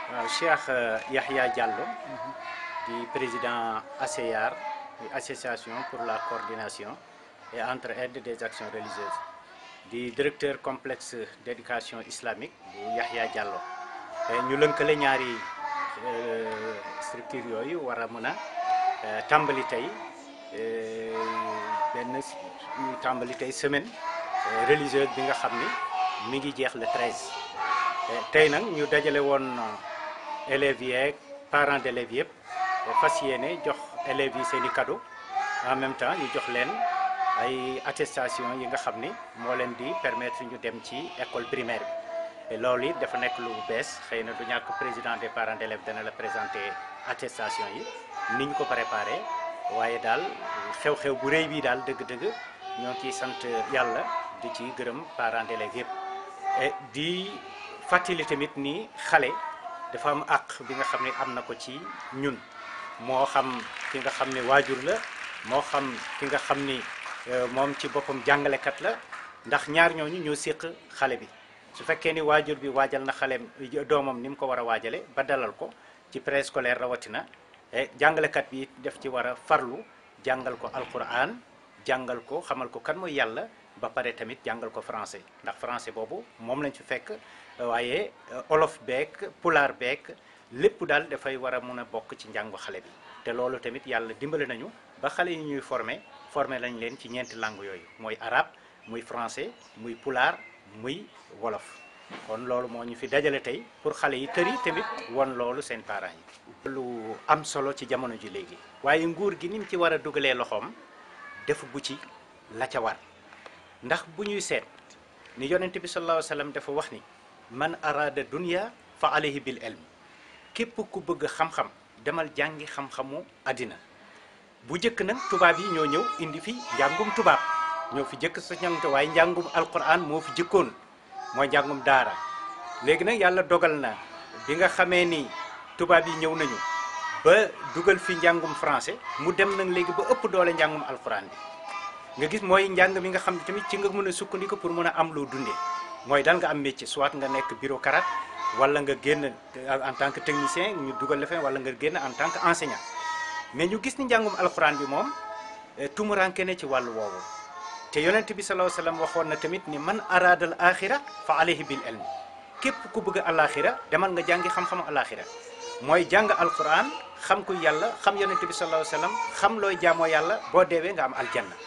waaw Cheikh Yahya Diallo di président ACEAR association pour la coordination et entraide des actions religieuses di directeur complexe d'éducation islamique bu Yahya Diallo ñu lënkale ñaari structure yooyu war a mën a tàmbali tey benn ñu tàmbali tey semaine religieuse bi nga xam ni mi ngi jeex le 13 tey nag ñu dajale woon élèves yeeg parents d'élèves yëpp fas yéene jox élèves yi seen i cadeau en même temps ñu jox leen ay attestation yi nga xam ni moo leen di permettre ñu dem ci école primaire bi loolu it dafa nekk lu bees xëy na du ñàkk président des parents d'élèves dana la présenter attestation yi ni ñu ko préparé waaye daal xew-xew bu rëy bii daal dëgg-dëgg ñoo ciy sant yàlla di ci gërëm parents d'élèves yëpp et di fàttali tamit ni xale dafa am àq bi nga xam ne am na ko ci ñun moo xam ki nga xam ne waajur la moo xam ki nga xam ni moom ci boppam jàngalekat la ndax ñaar ñooñu ñoo séq xale bi su fekkee ni waajur bi waajal na xaleem doomam ni mu ko war a waajale ba dalal ko ci préscolaire rawatina jàngalekat bi def ci war a farlu jàngal ko alquran jàngal ko xamal ko kan mooy yàlla ba pare tamit jàngal ko français ndax français boobu moom lañ fi fekk waaye olof beek pulaar beek lépp daal dafay war a mun a bokk ci njàngu xale bi te loolu tamit yàlla dimbali nañu ba xale yi ñuy formé formé lañ leen ci ñeenti langue yooyu mooy arabe muy français muy pulaar muy wolof kon loolu moo ñu fi dajale tey pour xale yi tëri tamit won loolu seen parents yi lu am solo ci jamono ji léegi waaye nguur gi ni mu ci war a dugalee loxoom defu bu ci la ca war ndax bu ñuy seet ni yonent bi sallallahu alayhi wa sallam dafa wax ni man arada dunya fa alayhi bil ilm képp ku bëgg xam-xam demal jàngi xam-xamu àddina bu jëkk nag tubaab yi ñoo ñëw indi fi njàngum tubaab ñoo fi jëkk sa njàngum waaye njàngum alquran moo fi jëkkoon mooy njàngum daara léegi nag yàlla dogal na bi nga xamee ni tubaab yi ñëw nañu ba dugal fi njàngum français mu dem nag léegi ba ëpp doole njàngum alquran bi nga gis mooy njàng mi nga xam ne tamit ci nga mën a sukkandiku pour mën a am loo dundee mooy dal nga am métier soit nga nekk bureaucrate wala nga génn en tant que technicien ñu dugal la fa wala nga génn en tant que enseignant mais ñu gis ni njàngum alxuraan bi moom tumuranke ne ci wàllu woowu te yonent bi sallallahu alayhi wasallam waxoon na tamit ni man araadal axira fa alayhi bil ilmi képp ku bëgg alaxira demal nga jàngi xam-xamu alaxira mooy jàng alxuraan xam ku yàlla xam yonent bi sallallahu alayhi wasallam xam looy jaamoo yàlla boo deewee nga am aljanna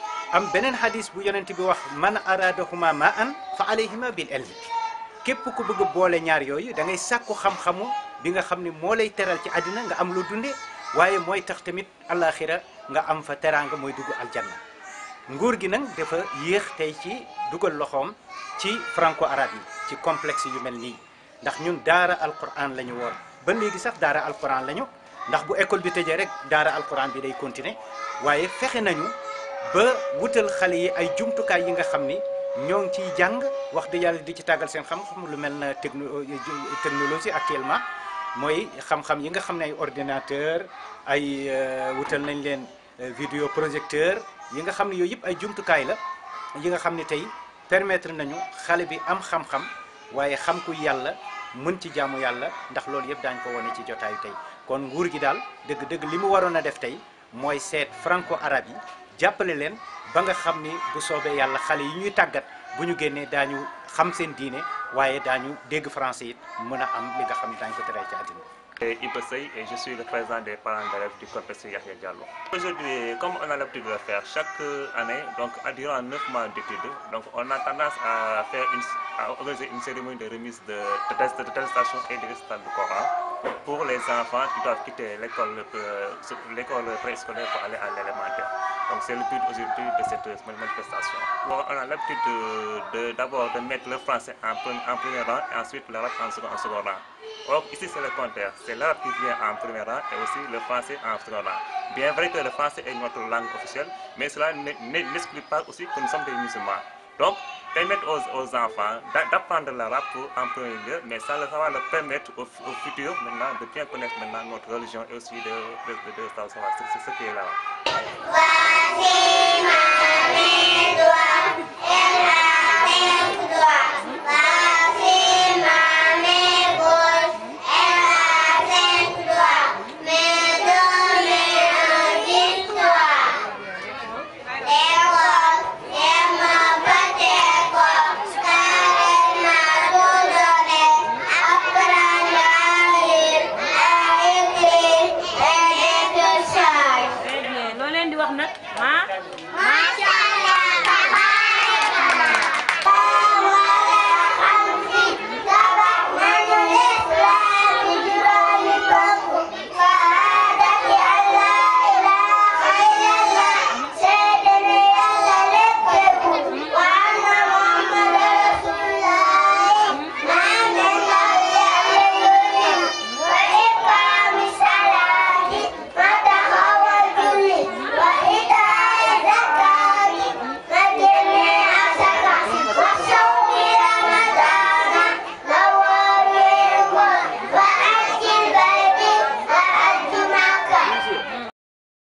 am beneen hadis bu yonent bi wax man aradahuma ma an fa alayhima bil ilmi képp ku bëgg boole ñaar yooyu da ngay sàkku xam-xamu bi nga xam ni moo lay teral ci àddina nga am lu dunde waaye mooy tax tamit alaxira nga am fa teraanga mooy dugg aljanna nguur gi nag dafa yéex tey ci dugal loxoom ci franco arabe yi ci complexe yu mel nii ndax ñun daara alquran la ñu woon ba léegi sax daara alquran la ñu ndax bu école bi tëjee rek daara alquran bi day continuer waaye fexe nañu ba wutal xale yi ay jumtukaay yi nga xam ni ñoo ngi ciy jàng wax dëgg yàlla di ci tàggal seen xam-xam lu mel na techno technologie actuellement mooy xam-xam yi nga xam ne ay ordinateur ay wutal nañ leen vidéo projecteur yi nga xam ne yooyu yëpp ay jumtukaay la yi nga xam ne tey permettre nañu xale bi am xam-xam waaye xam ku yàlla mën ci jaamu yàlla ndax loolu yëpp daañ ko wane ci jotaayu tey kon nguur gi daal dëgg-dëgg li mu waroon a def tey mooy seet franco arabe yi jàppale leen ba nga xam ni bu soobee yàlla xale yi ñuy tàggat bu ñu génnee daañu xam seen diine waaye daañu dégg français it mën a am li nga xam ne daañu ko teree ci àddina Et Iba Sey et je suis le président des parents d'élèves du complexe Yahya Diallo. Aujourd'hui, comme on a l'habitude de le faire chaque année, donc durant 9 mois d'études, donc on a tendance à faire une, à organiser une cérémonie de remise de, de, test, de attestation et de récital du Coran pour les enfants qui doivent quitter l'école l'école préscolaire pour aller à l'élémentaire. Donc c'est le but aujourd'hui de cette manifestation. Bon, on a l'habitude d'abord de, de, mettre le français en, en premier rang et ensuite l'arabe en second, en second rang. Or, ici, c'est le contraire. C'est l'arabe qui vient en premier rang et aussi le français en second rang. Bien vrai que le français est notre langue officielle, mais cela n'exclut pas aussi que nous sommes des musulmans. Donc, permettre aux, aux enfants d'apprendre l'arabe en premier lieu, mais ça, ça va leur permettre au, au, futur maintenant de bien connaître maintenant notre religion et aussi de, de, de, de savoir ce, ce qui est là.